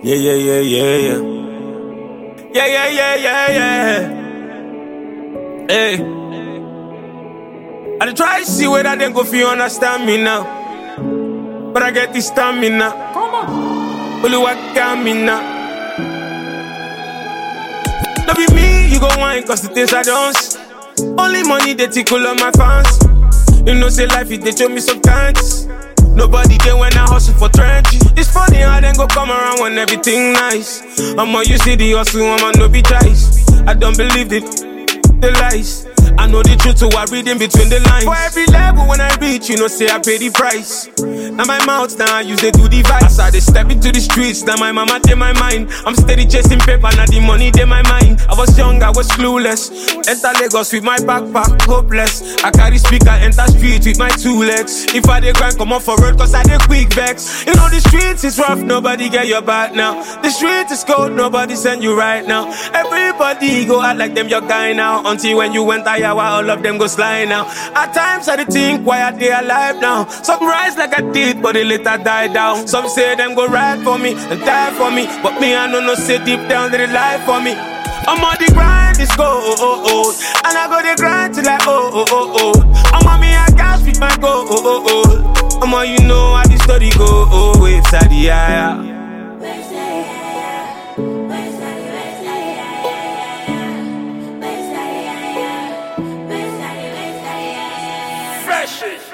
Yeah, yeah, yeah, yeah, yeah. Yeah, yeah, yeah, yeah, yeah. Hey. I dey try see whether they go feel understand me now. But I get this stamina. Come on. Only what got me now. No be me, you go whine, cause the things I don't see. Only money they tickle on my fans. You know, say life, it they show me some thanks. Nobody there when I hustle for trendy. It's funny how then go come around when everything nice. I'ma you see the hustle, I'ma no be choice. I don't believe it, the lies. I know the truth, so I read in between the lines. For every level when I reach, you know, say I pay the price. Now my mouth, now I use they do the vice. I they step into the streets, now my mama in my mind. I'm steady chasing paper, now the money in my mind. I was young, I was clueless. Enter Lagos with my backpack, hopeless. I carry speaker, enter street with my two legs. If I dey grind, come on for road, cause I dey quick vex. You know the streets is rough, nobody get your back now. The street is cold, nobody send you right now. Everybody go out like them your guy now. Until when you went higher, while all of them go slide now. At times I dey think why are they alive now? Some rise like I did, but they later die down. Some say them go ride for me and die for me, but me I know no say deep down they lie for me. I'm on the grind, it's go oh oh oh, and I go the grind till I oh oh oh oh. I'm on me I gas with my go oh oh oh. I'm on you know how the story go oh waves at the higher. Fresh.